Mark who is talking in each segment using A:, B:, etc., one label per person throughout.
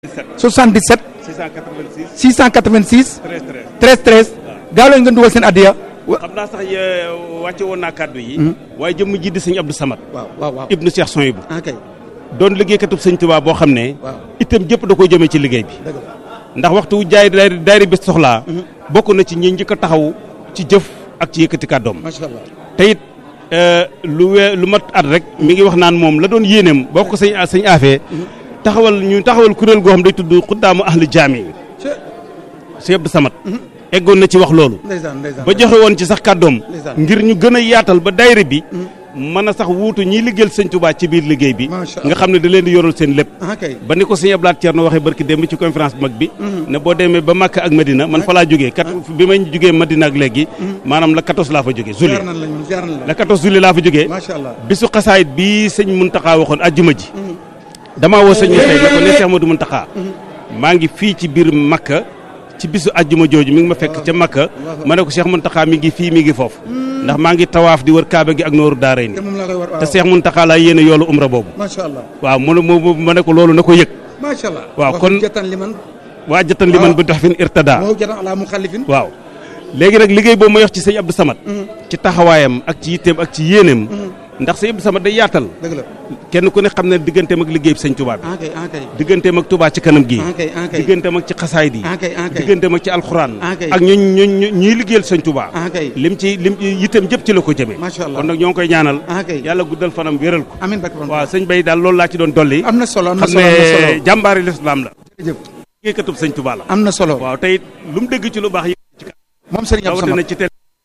A: 77
B: 686
A: 686
B: 13 13
A: 13 13 gaaw leen ngeen dugal seen addiya
B: xam naa sax wàcce woon naa kàddu yi waaye jëmm ji di sëñ Abdou Samad
A: waaw waaw waaw
B: ibnu Cheikh Soyibu
A: ah kay
B: doon liggéeykatub sëñ Tuubaa boo xam ne
A: waaw
B: itam jëpp da koy jëmee ci liggéey bi
A: dëgg la
B: ndax waxtu wu jaay daayira daayira bi soxlaa bokk na ci ñi njëkk a taxaw ci jëf ak ci yëkkati kàddoom
A: macha allah
B: te it lu wee lu mat at rek mi ngi wax naan moom la doon yéeneem boo ko sëñ sëñ afee taxawal ñu taxawal kuréel goo xam day tudd xuddaamu ahli jaami sëñ Abdou Samad eggoon na ci wax loolu
A: ndeysaan ndeysaan
B: ba joxe woon ci sax kàddoom
A: Ndeysaan.
B: ngir ñu gën a yaatal ba daayira bi mën a sax wuutu ñiy liggéeyal sëñ Tuubaa ci biir liggéey bi
A: Macha
B: nga xam ne da leen di yoral seen lépp
A: ah kay
B: ba ni ko sëñ Ablaat Thierno waxee barki démb ci conférence bu mag bi ne boo demee ba Makka ak Medina man fa laa jógee kat bi may jógee Medina ak léegi maanaam la 14 laa fa jógee juli
A: ziar nañ la ñun ziar nañ la
B: la 14 juli laa fa jógee
A: macha allah
B: bisu xasaayit bi sëñ Muntaxa waxoon ajjuma ji damaa woo sëñ Moussa ne ko ne Cheikh Modou Muntaxa maa ngi fii ci biir Makka ci bisu ajjuma jooju mi ngi ma fekk ca Makka ma ne ko Cheikh Muntaxa mi ngi fii mi ngi foofu ndax maa ngi tawaaf di wër Kaaba gi ak nooru daara
A: te
B: ni
A: moom laa koy war
B: te Cheikh Muntaxa laa yéene yoolu umra boobu
A: macha allah
B: waaw mu ne mu ma ne ko loolu na ko yëg
A: macha allah
B: waaw,
A: wax
B: kon-
A: jatan li man
B: waa jatan li man bu tax fin irtada
A: moo jatan ala mu xallifin
B: waaw léegi nag liggéey boobu ma yox ci sëñ Abdou Samad ci taxawaayam ak ci yitteem ak ci yéeneem ndax sëñ Abdou Samad day yaatal
A: dëgg la
B: kenn ku ne xam ne digganteem ak liggéey bi sëñ Touba bi
A: ah kay ah kay
B: digganteem ak Touba ci kanam gi
A: ah kay ah kay
B: digganteem ak ci xasaayid yi
A: ah kay ah kay
B: digganteem ak ci alxuraan
A: Ah, kay.
B: ak ñu ñu ñu ñuy liggéeyal sëñ Touba
A: ah kay
B: lim ci lim yitteem jëpp ci la ko jëmee
A: Macha Allah.
B: kon nag ñoo ngi koy ñaanal
A: ah kay
B: yàlla guddal fanam wéral ko
A: amiin bakk
B: waaw sëñ Bay daal loolu laa ci doon dolli
A: am na solo am na
B: xam
A: solo am na solo
B: ne jàmbaari lislaam la
A: jërëjëf
B: liggéeykatub sëñ Touba la
A: am na solo
B: waaw tey it lu mu dégg ci lu baax yi
A: moom Serigne Abdou
B: rawatina
A: Samad
B: ci télé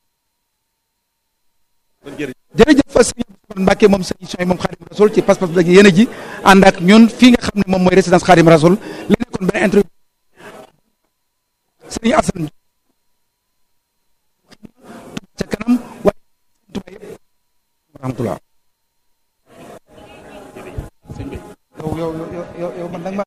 B: kon jërëjëf
A: jërëjëf Serigne Abdou Samad Mbacke moom Serigne Soy moom Xaadim Rasul ci pas-pas bi ak yéen a ji ànd ak ñun fii nga xam ne moom mooy résidence Xaadim Rasul li nekkoon benn interview Serigne Assane ca kanam waaye Touba yëpp rahmatullah yow yow yow yow yow man nag ma